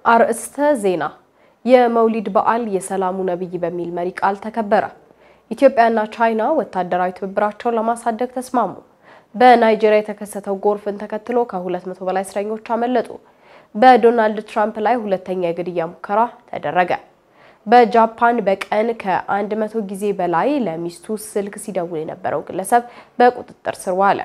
አርእስተ ዜና የመውሊድ በዓል የሰላሙ ነቢይ በሚል መሪ ቃል ተከበረ። ኢትዮጵያና ቻይና ወታደራዊ ትብብራቸውን ለማሳደግ ተስማሙ። በናይጄሪያ የተከሰተው ጎርፍን ተከትሎ ከ200 በላይ እስረኞች አመለጡ። በዶናልድ ትራምፕ ላይ ሁለተኛ የግድያ ሙከራ ተደረገ። በጃፓን በቀን ከ100 ጊዜ በላይ ለሚስቱ ስልክ ሲደውል የነበረው ግለሰብ በቁጥጥር ስር ዋለ።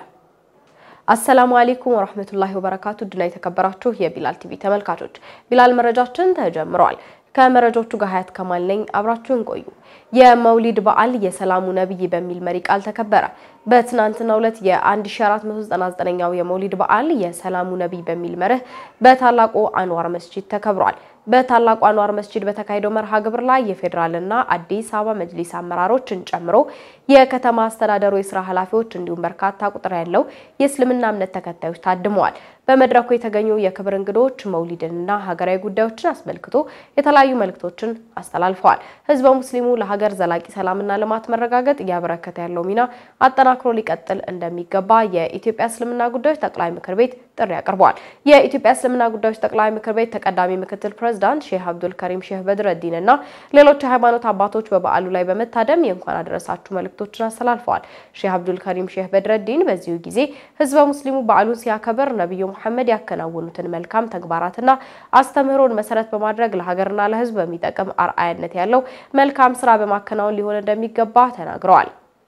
አሰላሙ አሌይኩም ወራህመቱላሂ ወበረካቱ ድና የተከበራችሁ የቢላል ቲቪ ተመልካቾች ቢላል መረጃችን ተጀምረዋል። ከመረጃዎቹ ጋር ሀያት ከማል ነኝ። አብራችሁን ቆዩ። የመውሊድ በዓል የሰላሙ ነቢይ በሚል መሪ ቃል ተከበረ። በትናንትናው ዕለት የ1499ኛው የመውሊድ በዓል የሰላሙ ነቢይ በሚል መርህ በታላቁ አንዋር መስጂድ ተከብሯል። በታላቁ አንዋር መስጂድ በተካሄደው መርሃ ግብር ላይ የፌዴራልና አዲስ አበባ መጅሊስ አመራሮችን ጨምሮ የከተማ አስተዳደሩ የስራ ኃላፊዎች እንዲሁም በርካታ ቁጥር ያለው የእስልምና እምነት ተከታዮች ታድመዋል። በመድረኩ የተገኙ የክብር እንግዶች መውሊድንና ሀገራዊ ጉዳዮችን አስመልክቶ የተለያዩ መልእክቶችን አስተላልፈዋል። ህዝበ ሙስሊሙ ለሀገር ዘላቂ ሰላምና ልማት መረጋገጥ እያበረከተ ያለው ሚና አጠናክሮ ሊቀጥል እንደሚገባ የኢትዮጵያ እስልምና ጉዳዮች ጠቅላይ ምክር ቤት ጥሪ አቅርበዋል። የኢትዮጵያ እስልምና ጉዳዮች ጠቅላይ ምክር ቤት ተቀዳሚ ምክትል ፕሬዝዳንት ሼህ አብዱል ከሪም ሼህ በድረዲን እና ሌሎች የሃይማኖት አባቶች በበዓሉ ላይ በመታደም የእንኳን አደረሳችሁ መልእክቶችን አስተላልፈዋል። ሼህ አብዱል ከሪም ሼህ በድረዲን በዚሁ ጊዜ ህዝበ ሙስሊሙ በዓሉን ሲያከብር ነቢዩ መሐመድ ያከናወኑትን መልካም ተግባራትና አስተምህሮን መሰረት በማድረግ ለሀገርና ለህዝብ በሚጠቅም አርአያነት ያለው መልካም ስራ በማከናወን ሊሆን እንደሚገባ ተናግረዋል።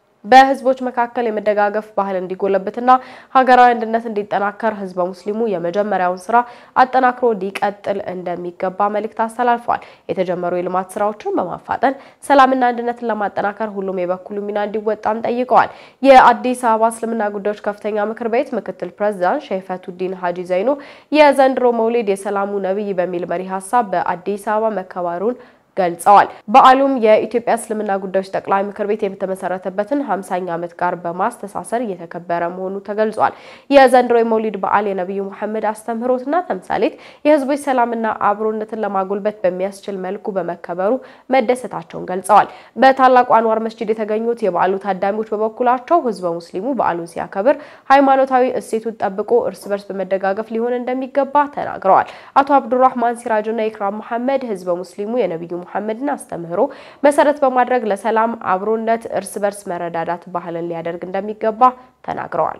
በህዝቦች መካከል የመደጋገፍ ባህል እንዲጎለብትና ሀገራዊ አንድነት እንዲጠናከር ህዝበ ሙስሊሙ የመጀመሪያውን ስራ አጠናክሮ ሊቀጥል እንደሚገባ መልእክት አስተላልፈዋል። የተጀመሩ የልማት ስራዎችን በማፋጠን ሰላምና አንድነትን ለማጠናከር ሁሉም የበኩሉ ሚና እንዲወጣም ጠይቀዋል። የአዲስ አበባ እስልምና ጉዳዮች ከፍተኛ ምክር ቤት ምክትል ፕሬዝዳንት ሸይፈቱዲን ሀጂ ዘይኑ የዘንድሮ መውሊድ የሰላሙ ነቢይ በሚል መሪ ሀሳብ በአዲስ አበባ መከበሩን ገልጸዋል። በዓሉም የኢትዮጵያ እስልምና ጉዳዮች ጠቅላይ ምክር ቤት የተመሰረተበትን 50ኛ ዓመት ጋር በማስተሳሰር እየተከበረ መሆኑ ተገልጿል። የዘንድሮ የመውሊድ በዓል የነቢዩ መሐመድ አስተምህሮትና ተምሳሌት የህዝቦች ሰላምና አብሮነትን ለማጎልበት በሚያስችል መልኩ በመከበሩ መደሰታቸውን ገልጸዋል። በታላቁ አንዋር መስጂድ የተገኙት የበዓሉ ታዳሚዎች በበኩላቸው ህዝበ ሙስሊሙ በዓሉን ሲያከብር ሃይማኖታዊ እሴቱን ጠብቆ እርስ በርስ በመደጋገፍ ሊሆን እንደሚገባ ተናግረዋል። አቶ አብዱራህማን ሲራጅና ኢክራም መሐመድ ህዝበ ሙስሊሙ የነቢዩ ሙሐመድን አስተምህሮ መሰረት በማድረግ ለሰላም፣ አብሮነት፣ እርስ በርስ መረዳዳት ባህልን ሊያደርግ እንደሚገባ ተናግረዋል።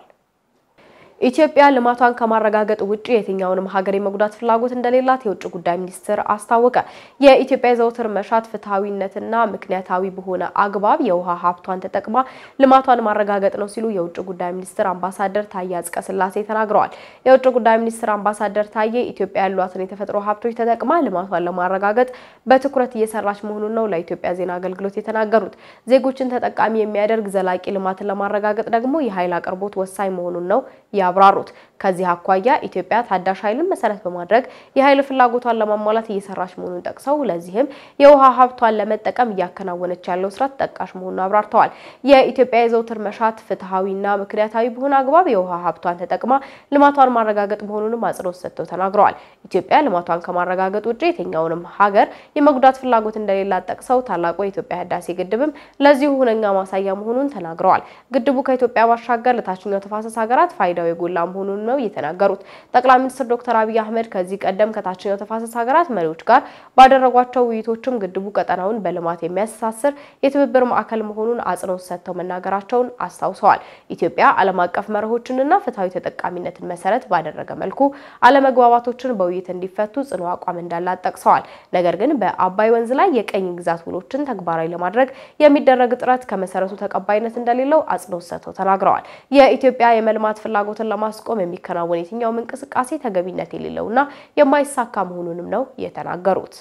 ኢትዮጵያ ልማቷን ከማረጋገጥ ውጭ የትኛውንም ሀገር የመጉዳት ፍላጎት እንደሌላት የውጭ ጉዳይ ሚኒስትር አስታወቀ። የኢትዮጵያ የዘውትር መሻት ፍትሐዊነትና ምክንያታዊ በሆነ አግባብ የውሃ ሀብቷን ተጠቅማ ልማቷን ማረጋገጥ ነው ሲሉ የውጭ ጉዳይ ሚኒስትር አምባሳደር ታዬ አጽቀሥላሴ ተናግረዋል። የውጭ ጉዳይ ሚኒስትር አምባሳደር ታዬ ኢትዮጵያ ያሏትን የተፈጥሮ ሀብቶች ተጠቅማ ልማቷን ለማረጋገጥ በትኩረት እየሰራች መሆኑን ነው ለኢትዮጵያ ዜና አገልግሎት የተናገሩት። ዜጎችን ተጠቃሚ የሚያደርግ ዘላቂ ልማትን ለማረጋገጥ ደግሞ የኃይል አቅርቦት ወሳኝ መሆኑን ነው ያብራሩት። ከዚህ አኳያ ኢትዮጵያ ታዳሽ ኃይልን መሰረት በማድረግ የኃይል ፍላጎቷን ለማሟላት እየሰራች መሆኑን ጠቅሰው ለዚህም የውሃ ሀብቷን ለመጠቀም እያከናወነች ያለው ስራ ተጠቃሽ መሆኑን አብራርተዋል። የኢትዮጵያ የዘውትር መሻት ፍትሐዊና ምክንያታዊ በሆነ አግባብ የውሃ ሀብቷን ተጠቅማ ልማቷን ማረጋገጥ መሆኑንም አጽንኦት ሰጥተው ተናግረዋል። ኢትዮጵያ ልማቷን ከማረጋገጥ ውጭ የትኛውንም ሀገር የመጉዳት ፍላጎት እንደሌላት ጠቅሰው ታላቁ የኢትዮጵያ ህዳሴ ግድብም ለዚሁ ሁነኛ ማሳያ መሆኑን ተናግረዋል። ግድቡ ከኢትዮጵያ ባሻገር ለታችኛው ተፋሰስ ሀገራት ፋይዳው የጎላ መሆኑን ነው የተናገሩት። ጠቅላይ ሚኒስትር ዶክተር አብይ አህመድ ከዚህ ቀደም ከታችኛው ተፋሰስ ሀገራት መሪዎች ጋር ባደረጓቸው ውይይቶችም ግድቡ ቀጠናውን በልማት የሚያስተሳስር የትብብር ማዕከል መሆኑን አጽንኦት ሰጥተው መናገራቸውን አስታውሰዋል። ኢትዮጵያ ዓለም አቀፍ መርሆችንና ፍትሐዊ ተጠቃሚነትን መሰረት ባደረገ መልኩ አለመግባባቶችን በውይይት እንዲፈቱ ጽኑ አቋም እንዳላት ጠቅሰዋል። ነገር ግን በአባይ ወንዝ ላይ የቀኝ ግዛት ውሎችን ተግባራዊ ለማድረግ የሚደረግ ጥረት ከመሰረቱ ተቀባይነት እንደሌለው አጽንኦት ሰጥተው ተናግረዋል። የኢትዮጵያ የመልማት ፍላጎትን ለማስቆም የሚከናወን የትኛውም እንቅስቃሴ ተገቢነት የሌለውና የማይሳካ መሆኑንም ነው የተናገሩት።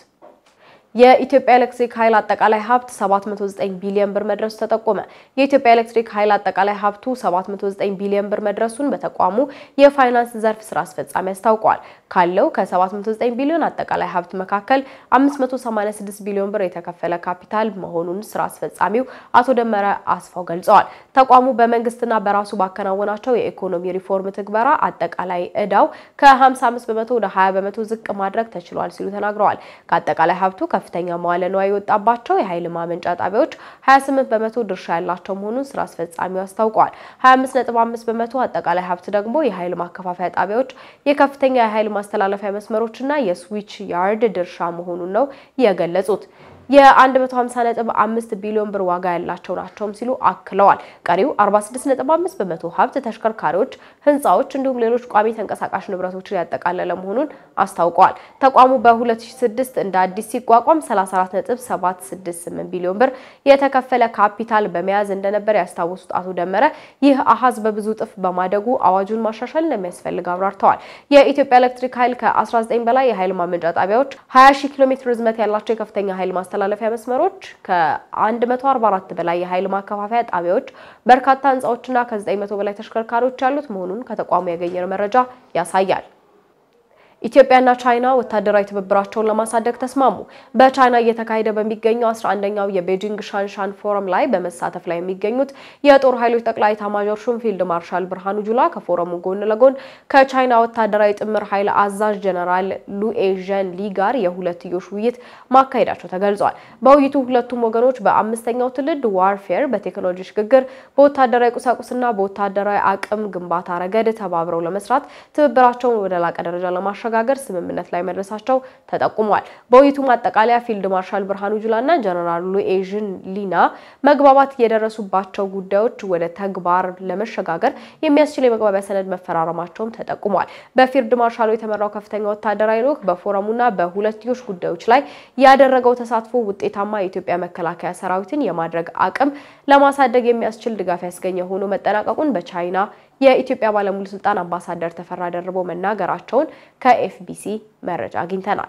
የኢትዮጵያ ኤሌክትሪክ ኃይል አጠቃላይ ሀብት 709 ቢሊዮን ብር መድረሱ ተጠቆመ። የኢትዮጵያ ኤሌክትሪክ ኃይል አጠቃላይ ሀብቱ 709 ቢሊዮን ብር መድረሱን በተቋሙ የፋይናንስ ዘርፍ ስራ አስፈጻሚ አስታውቀዋል። ካለው ከ709 ቢሊዮን አጠቃላይ ሀብት መካከል 586 ቢሊዮን ብር የተከፈለ ካፒታል መሆኑን ስራ አስፈጻሚው አቶ ደመረ አስፋው ገልጸዋል። ተቋሙ በመንግስትና በራሱ ባከናወናቸው የኢኮኖሚ ሪፎርም ትግበራ አጠቃላይ እዳው ከ55 በመቶ ወደ 20 በመቶ ዝቅ ማድረግ ተችሏል ሲሉ ተናግረዋል። ከአጠቃላይ ሀብቱ ከፍተኛ መዋለ ንዋይ የወጣባቸው የኃይል ማመንጫ ጣቢያዎች 28 በመቶ ድርሻ ያላቸው መሆኑን ስራ አስፈጻሚው አስታውቀዋል። 25.5 በመቶ አጠቃላይ ሀብት ደግሞ የኃይል ማከፋፈያ ጣቢያዎች፣ የከፍተኛ የኃይል ማስተላለፊያ መስመሮችና የስዊች ያርድ ድርሻ መሆኑን ነው የገለጹት። የ150.5 ቢሊዮን ብር ዋጋ ያላቸው ናቸውም ሲሉ አክለዋል። ቀሪው 46.5 በመቶ ሀብት ተሽከርካሪዎች፣ ህንፃዎች እንዲሁም ሌሎች ቋሚ ተንቀሳቃሽ ንብረቶችን ያጠቃለለ መሆኑን አስታውቀዋል። ተቋሙ በ2006 እንደ አዲስ ሲቋቋም 34.768 ቢሊዮን ብር የተከፈለ ካፒታል በመያዝ እንደነበር ያስታወሱት አቶ ደመረ ይህ አሃዝ በብዙ እጥፍ በማደጉ አዋጁን ማሻሻል እንደሚያስፈልግ አብራርተዋል። የኢትዮጵያ ኤሌክትሪክ ኃይል ከ19 በላይ የኃይል ማመንጫ ጣቢያዎች 20 ሺህ ኪሎ ሜትር ርዝመት ያላቸው የከፍተኛ ኃይል ማስተላለፊያ መስመሮች ከ144 በላይ የኃይል ማከፋፈያ ጣቢያዎች በርካታ ህንፃዎችና ከ900 በላይ ተሽከርካሪዎች ያሉት መሆኑን ከተቋሙ ያገኘነው መረጃ ያሳያል። ኢትዮጵያና ቻይና ወታደራዊ ትብብራቸውን ለማሳደግ ተስማሙ። በቻይና እየተካሄደ በሚገኘው 11ኛው የቤጂንግ ሻንሻን ፎረም ላይ በመሳተፍ ላይ የሚገኙት የጦር ኃይሎች ጠቅላይ ኤታማዦር ሹም ፊልድ ማርሻል ብርሃኑ ጁላ ከፎረሙ ጎን ለጎን ከቻይና ወታደራዊ ጥምር ኃይል አዛዥ ጀነራል ሉኤዥን ሊ ጋር የሁለትዮሽ ውይይት ማካሄዳቸው ተገልጿል። በውይይቱ ሁለቱም ወገኖች በአምስተኛው ትውልድ ዋርፌር፣ በቴክኖሎጂ ሽግግር፣ በወታደራዊ ቁሳቁስና በወታደራዊ አቅም ግንባታ ረገድ ተባብረው ለመስራት ትብብራቸውን ወደ ላቀ ደረጃ ለማሻ ጋገር ስምምነት ላይ መድረሳቸው ተጠቁሟል። በውይይቱ ማጠቃለያ ፊልድ ማርሻል ብርሃኑ ጁላና ጀነራል ሉኤዥን ሊና መግባባት የደረሱባቸው ጉዳዮች ወደ ተግባር ለመሸጋገር የሚያስችል የመግባቢያ ሰነድ መፈራረማቸውም ተጠቁሟል። በፊልድ ማርሻሉ የተመራው ከፍተኛ ወታደራዊ ልዑክ በፎረሙና በሁለትዮሽ ጉዳዮች ላይ ያደረገው ተሳትፎ ውጤታማ የኢትዮጵያ መከላከያ ሰራዊትን የማድረግ አቅም ለማሳደግ የሚያስችል ድጋፍ ያስገኘ ሆኖ መጠናቀቁን በቻይና የኢትዮጵያ ባለሙሉ ስልጣን አምባሳደር ተፈራ ደርበው መናገራቸውን ከኤፍቢሲ መረጃ አግኝተናል።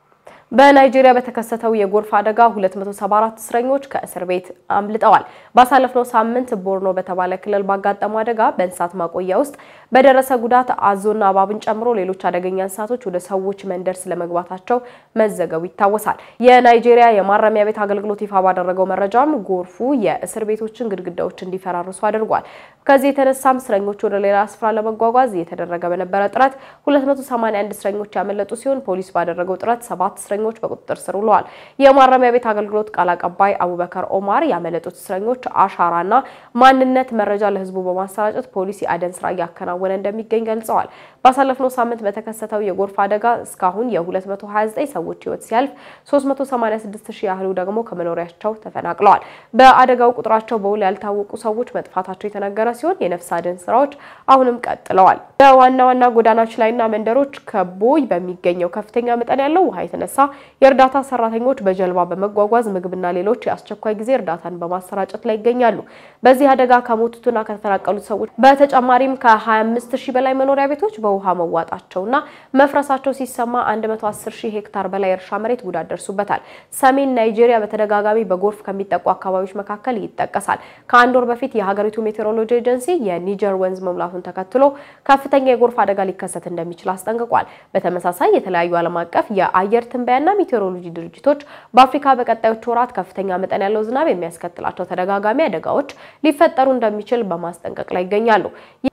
በናይጄሪያ በተከሰተው የጎርፍ አደጋ 274 እስረኞች ከእስር ቤት አምልጠዋል። ባሳለፍነው ሳምንት ቦርኖ በተባለ ክልል ባጋጠመው አደጋ በእንስሳት ማቆያ ውስጥ በደረሰ ጉዳት አዞና እባብን ጨምሮ ሌሎች አደገኛ እንስሳቶች ወደ ሰዎች መንደር ስለመግባታቸው መዘገቡ ይታወሳል። የናይጄሪያ የማረሚያ ቤት አገልግሎት ይፋ ባደረገው መረጃም ጎርፉ የእስር ቤቶችን ግድግዳዎች እንዲፈራርሱ አድርጓል። ከዚህ የተነሳም እስረኞች ወደ ሌላ ስፍራ ለመጓጓዝ እየተደረገ በነበረ ጥረት 281 እስረኞች ያመለጡ ሲሆን ፖሊስ ባደረገው ጥረት ሰባት እስረኞች በቁጥጥር ስር ውለዋል። የማረሚያ ቤት አገልግሎት ቃል አቀባይ አቡበከር ኦማር ያመለጡት እስረኞች አሻራና ማንነት መረጃ ለሕዝቡ በማሰራጨት ፖሊስ የአደን ስራ እያከናወነ እንደሚገኝ ገልጸዋል። ባሳለፍነው ሳምንት በተከሰተው የጎርፍ አደጋ እስካሁን የ229 ሰዎች ሕይወት ሲያልፍ 386 ሺህ ያህሉ ደግሞ ከመኖሪያቸው ተፈናቅለዋል። በአደጋው ቁጥራቸው በውል ያልታወቁ ሰዎች መጥፋታቸው የተነገረ ሲሆን የነፍስ አድን ስራዎች አሁንም ቀጥለዋል። በዋና ዋና ጎዳናዎች ላይና መንደሮች ከቦይ በሚገኘው ከፍተኛ መጠን ያለው ውሃ የተነሳ የእርዳታ ሰራተኞች በጀልባ በመጓጓዝ ምግብና ሌሎች የአስቸኳይ ጊዜ እርዳታን በማሰራጨት ላይ ይገኛሉ። በዚህ አደጋ ከሞቱትና ከተፈናቀሉት ሰዎች በተጨማሪም ከ25 ሺህ በላይ መኖሪያ ቤቶች በውሃ መዋጣቸውና መፍረሳቸው ሲሰማ 110 ሺህ ሄክታር በላይ እርሻ መሬት ጉዳት ደርሱበታል። ሰሜን ናይጄሪያ በተደጋጋሚ በጎርፍ ከሚጠቁ አካባቢዎች መካከል ይጠቀሳል። ከአንድ ወር በፊት የሀገሪቱ ሜቴሮሎጂ ኤጀንሲ የኒጀር ወንዝ መሙላቱን ተከትሎ ከፍተኛ የጎርፍ አደጋ ሊከሰት እንደሚችል አስጠንቅቋል። በተመሳሳይ የተለያዩ ዓለም አቀፍ የአየር ትንበያና ሜቴሮሎጂ ድርጅቶች በአፍሪካ በቀጣዮቹ ወራት ከፍተኛ መጠን ያለው ዝናብ የሚያስከትላቸው ተደጋጋሚ አደጋዎች ሊፈጠሩ እንደሚችል በማስጠንቀቅ ላይ ይገኛሉ።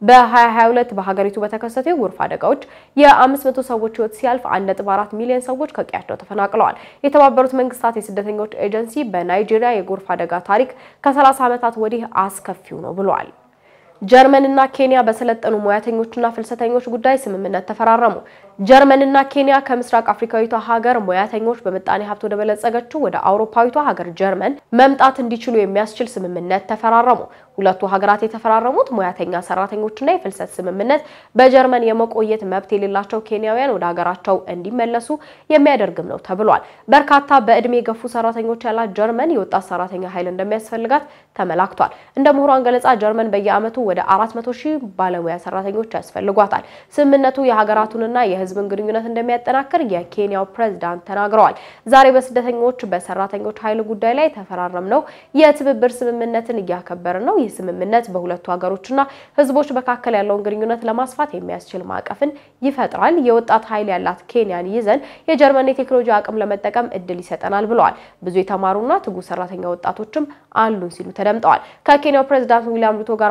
በ2022 በሀገሪቱ በተከሰቱ የጎርፍ አደጋዎች የ500 ሰዎች ሕይወት ሲያልፍ 1.4 ሚሊዮን ሰዎች ከቀያቸው ተፈናቅለዋል። የተባበሩት መንግስታት የስደተኞች ኤጀንሲ በናይጄሪያ የጎርፍ አደጋ ታሪክ ከ30 ዓመታት ወዲህ አስከፊው ነው ብሏል። ጀርመንና ኬንያ በሰለጠኑ ሙያተኞችና ፍልሰተኞች ጉዳይ ስምምነት ተፈራረሙ። ጀርመንና ኬንያ ከምስራቅ አፍሪካዊቷ ሀገር ሙያተኞች በምጣኔ ሀብት ወደ በለጸገችው ወደ አውሮፓዊቷ ሀገር ጀርመን መምጣት እንዲችሉ የሚያስችል ስምምነት ተፈራረሙ። ሁለቱ ሀገራት የተፈራረሙት ሙያተኛ ሰራተኞችና የፍልሰት ስምምነት በጀርመን የመቆየት መብት የሌላቸው ኬንያውያን ወደ ሀገራቸው እንዲመለሱ የሚያደርግም ነው ተብሏል። በርካታ በእድሜ የገፉ ሰራተኞች ያላት ጀርመን የወጣት ሰራተኛ ኃይል እንደሚያስፈልጋት ተመላክቷል። እንደ ምሁራን ገለጻ ጀርመን በየዓመቱ ወደ 400 ሺህ ባለሙያ ሰራተኞች ያስፈልጓታል። ስምምነቱ የሀገራቱንና የሕዝብን ግንኙነት እንደሚያጠናክር የኬንያው ፕሬዝዳንት ተናግረዋል። ዛሬ በስደተኞች በሰራተኞች ኃይል ጉዳይ ላይ የተፈራረምነው የትብብር ስምምነትን እያከበርን ነው። ይህ ስምምነት በሁለቱ ሀገሮችና ሕዝቦች መካከል ያለውን ግንኙነት ለማስፋት የሚያስችል ማዕቀፍን ይፈጥራል። የወጣት ኃይል ያላት ኬንያን ይዘን የጀርመን የቴክኖሎጂ አቅም ለመጠቀም እድል ይሰጠናል ብለዋል። ብዙ የተማሩና ትጉ ሰራተኛ ወጣቶችም አሉን ሲሉ ተደምጠዋል። ከኬንያው ፕሬዝዳንት ዊሊያም ሩቶ ጋር ባደረጉት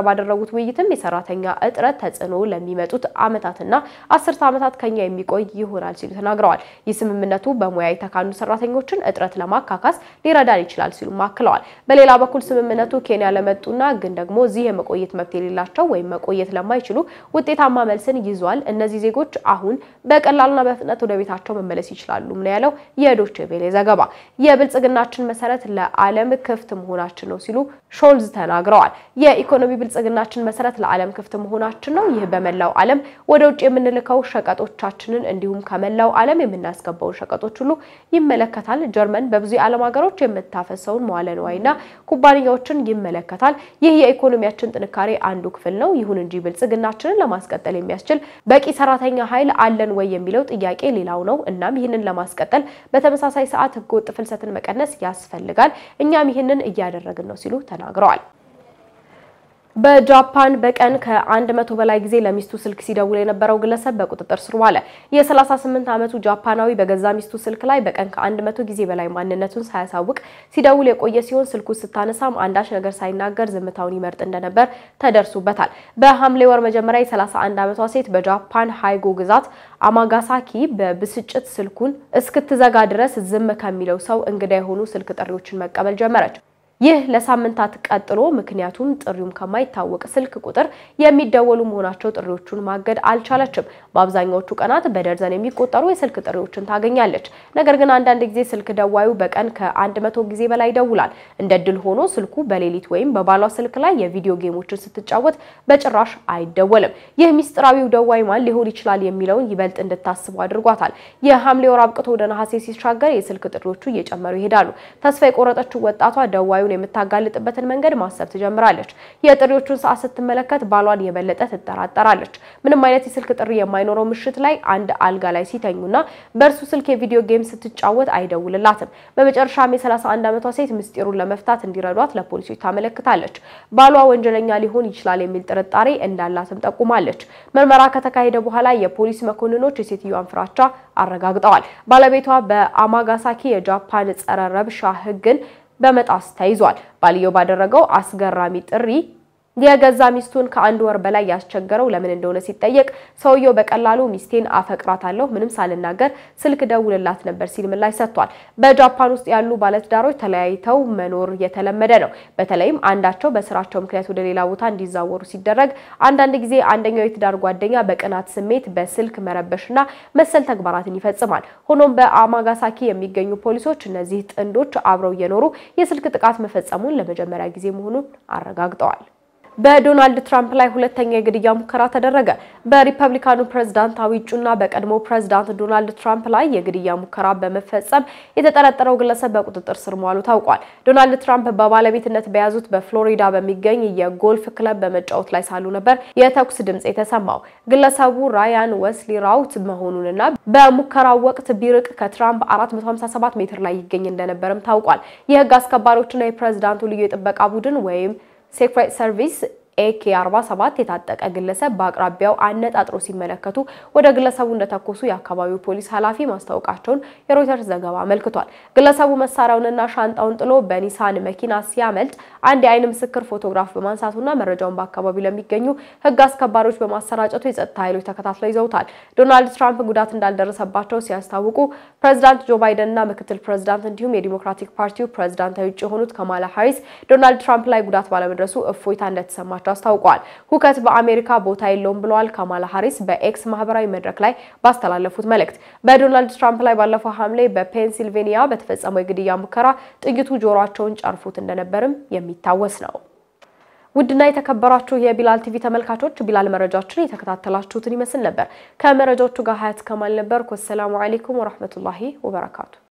ባደረጉት ውይይትም የሰራተኛ እጥረት ተጽዕኖ ለሚመጡት ዓመታትና አስርተ ዓመታት ከኛ የሚቆይ ይሆናል ሲሉ ተናግረዋል። ይህ ስምምነቱ በሙያ የተካኑ ሰራተኞችን እጥረት ለማካካስ ሊረዳን ይችላል ሲሉ አክለዋል። በሌላ በኩል ስምምነቱ ኬንያ ለመጡና ግን ደግሞ እዚህ የመቆየት መብት የሌላቸው ወይም መቆየት ለማይችሉ ውጤታማ መልስን ይዟል። እነዚህ ዜጎች አሁን በቀላልና በፍጥነት ወደ ቤታቸው መመለስ ይችላሉ ነው ያለው የዶቼ ቬሌ ዘገባ። የብልጽግናችን መሰረት ለዓለም ክፍት መሆናችን ነው ሲሉ ሾልዝ ተናግረዋል። የኢኮኖሚ ብልጽግናችን መሰረት ለዓለም ክፍት መሆናችን ነው። ይህ በመላው ዓለም ወደ ውጭ የምንልከው ሸቀጦቻችንን እንዲሁም ከመላው ዓለም የምናስገባውን ሸቀጦች ሁሉ ይመለከታል። ጀርመን በብዙ የዓለም ሀገሮች የምታፈሰውን መዋለ ንዋይና ኩባንያዎችን ይመለከታል። ይህ የኢኮኖሚያችን ጥንካሬ አንዱ ክፍል ነው። ይሁን እንጂ ብልጽግናችንን ለማስቀጠል የሚያስችል በቂ ሰራተኛ ኃይል አለን ወይ የሚለው ጥያቄ ሌላው ነው። እናም ይህንን ለማስቀጠል በተመሳሳይ ሰዓት ህገወጥ ፍልሰትን መቀነስ ያስፈልጋል። እኛም ይህንን እያደረግን ነው ሲሉ ተናግረዋል። በጃፓን በቀን ከአንድ መቶ በላይ ጊዜ ለሚስቱ ስልክ ሲደውል የነበረው ግለሰብ በቁጥጥር ስር ዋለ። የ38 ዓመቱ ጃፓናዊ በገዛ ሚስቱ ስልክ ላይ በቀን ከአንድ መቶ ጊዜ በላይ ማንነቱን ሳያሳውቅ ሲደውል የቆየ ሲሆን ስልኩ ስታነሳም አንዳች ነገር ሳይናገር ዝምታውን ይመርጥ እንደነበር ተደርሶበታል። በሐምሌ ወር መጀመሪያ የ31 ዓመቷ ሴት በጃፓን ሃይጎ ግዛት አማጋሳኪ በብስጭት ስልኩን እስክትዘጋ ድረስ ዝም ከሚለው ሰው እንግዳ የሆኑ ስልክ ጥሪዎችን መቀበል ጀመረች። ይህ ለሳምንታት ቀጥሎ ምክንያቱም ጥሪውም ከማይታወቅ ስልክ ቁጥር የሚደወሉ መሆናቸው ጥሪዎቹን ማገድ አልቻለችም። በአብዛኛዎቹ ቀናት በደርዘን የሚቆጠሩ የስልክ ጥሪዎችን ታገኛለች። ነገር ግን አንዳንድ ጊዜ ስልክ ደዋዩ በቀን ከአንድ መቶ ጊዜ በላይ ይደውላል። እንደ ድል ሆኖ ስልኩ በሌሊት ወይም በባሏ ስልክ ላይ የቪዲዮ ጌሞችን ስትጫወት በጭራሽ አይደወልም። ይህ ሚስጥራዊው ደዋይ ማን ሊሆን ይችላል የሚለውን ይበልጥ እንድታስቡ አድርጓታል። የሐምሌ ወር አብቅቶ ወደ ነሐሴ ሲሻገር የስልክ ጥሪዎቹ እየጨመሩ ይሄዳሉ። ተስፋ የቆረጠችው ወጣቷ ደዋዩ የምታጋልጥበትን መንገድ ማሰብ ትጀምራለች። የጥሪዎቹን ሰዓት ስትመለከት ባሏን የበለጠ ትጠራጠራለች። ምንም አይነት የስልክ ጥሪ የማይኖረው ምሽት ላይ አንድ አልጋ ላይ ሲተኙና በእርሱ ስልክ የቪዲዮ ጌም ስትጫወት አይደውልላትም። በመጨረሻም የ31 ዓመቷ ሴት ምስጢሩን ለመፍታት እንዲረዷት ለፖሊሶች ታመለክታለች። ባሏ ወንጀለኛ ሊሆን ይችላል የሚል ጥርጣሬ እንዳላትም ጠቁማለች። ምርመራ ከተካሄደ በኋላ የፖሊስ መኮንኖች የሴትዮዋን ፍራቻ አረጋግጠዋል። ባለቤቷ በአማጋሳኪ የጃፓን ጸረ ረብሻ ሕግን በመጣስ ተይዟል። ባልየው ባደረገው አስገራሚ ጥሪ የገዛ ሚስቱን ከአንድ ወር በላይ ያስቸገረው ለምን እንደሆነ ሲጠየቅ ሰውየው በቀላሉ ሚስቴን አፈቅራታለሁ፣ ምንም ሳልናገር ስልክ ደውልላት ነበር ሲል ምላሽ ሰጥቷል። በጃፓን ውስጥ ያሉ ባለትዳሮች ተለያይተው መኖር የተለመደ ነው። በተለይም አንዳቸው በስራቸው ምክንያት ወደ ሌላ ቦታ እንዲዛወሩ ሲደረግ፣ አንዳንድ ጊዜ አንደኛው የትዳር ጓደኛ በቅናት ስሜት በስልክ መረበሽና መሰል ተግባራትን ይፈጽማል። ሆኖም በአማጋሳኪ የሚገኙ ፖሊሶች እነዚህ ጥንዶች አብረው እየኖሩ የስልክ ጥቃት መፈጸሙን ለመጀመሪያ ጊዜ መሆኑን አረጋግጠዋል። በዶናልድ ትራምፕ ላይ ሁለተኛ የግድያ ሙከራ ተደረገ። በሪፐብሊካኑ ፕሬዝዳንታዊ እጩና በቀድሞ ፕሬዝዳንት ዶናልድ ትራምፕ ላይ የግድያ ሙከራ በመፈጸም የተጠረጠረው ግለሰብ በቁጥጥር ስር መዋሉ ታውቋል። ዶናልድ ትራምፕ በባለቤትነት በያዙት በፍሎሪዳ በሚገኝ የጎልፍ ክለብ በመጫወት ላይ ሳሉ ነበር የተኩስ ድምጽ የተሰማው። ግለሰቡ ራያን ወስሊ ራውት መሆኑንና በሙከራው ወቅት ቢርቅ ከትራምፕ 457 ሜትር ላይ ይገኝ እንደነበርም ታውቋል። የህግ አስከባሪዎችና የፕሬዝዳንቱ ልዩ የጥበቃ ቡድን ወይም ሴክሬት ሰርቪስ ኤኬ 47 የታጠቀ ግለሰብ በአቅራቢያው አነጣጥሮ ሲመለከቱ ወደ ግለሰቡ እንደተኮሱ የአካባቢው ፖሊስ ኃላፊ ማስታወቃቸውን የሮይተርስ ዘገባ አመልክቷል። ግለሰቡ መሳሪያውንና ሻንጣውን ጥሎ በኒሳን መኪና ሲያመልጥ አንድ የአይን ምስክር ፎቶግራፍ በማንሳቱና መረጃውን በአካባቢው ለሚገኙ ህግ አስከባሪዎች በማሰራጨቱ የጸጥታ ኃይሎች ተከታትለው ይዘውታል። ዶናልድ ትራምፕ ጉዳት እንዳልደረሰባቸው ሲያስታውቁ ፕሬዚዳንት ጆ ባይደንና ምክትል ፕሬዚዳንት እንዲሁም የዲሞክራቲክ ፓርቲው ፕሬዚዳንታዊ እጩ የሆኑት ካማላ ሃሪስ ዶናልድ ትራምፕ ላይ ጉዳት ባለመድረሱ እፎይታ እንደተሰማቸው አስታውቀዋል። ሁከት በአሜሪካ ቦታ የለውም ብለዋል ካማላ ሃሪስ በኤክስ ማህበራዊ መድረክ ላይ ባስተላለፉት መልእክት። በዶናልድ ትራምፕ ላይ ባለፈው ሐምሌ በፔንሲልቬኒያ በተፈጸመው የግድያ ሙከራ ጥይቱ ጆሮአቸውን ጨርፎት እንደነበርም የሚታወስ ነው። ውድና የተከበራችሁ የቢላል ቲቪ ተመልካቾች ቢላል መረጃዎችን የተከታተላችሁትን ይመስል ነበር። ከመረጃዎቹ ጋር ሀያት ከማል ነበር። ወሰላሙ አሌይኩም ወረህመቱላሂ ወበረካቱ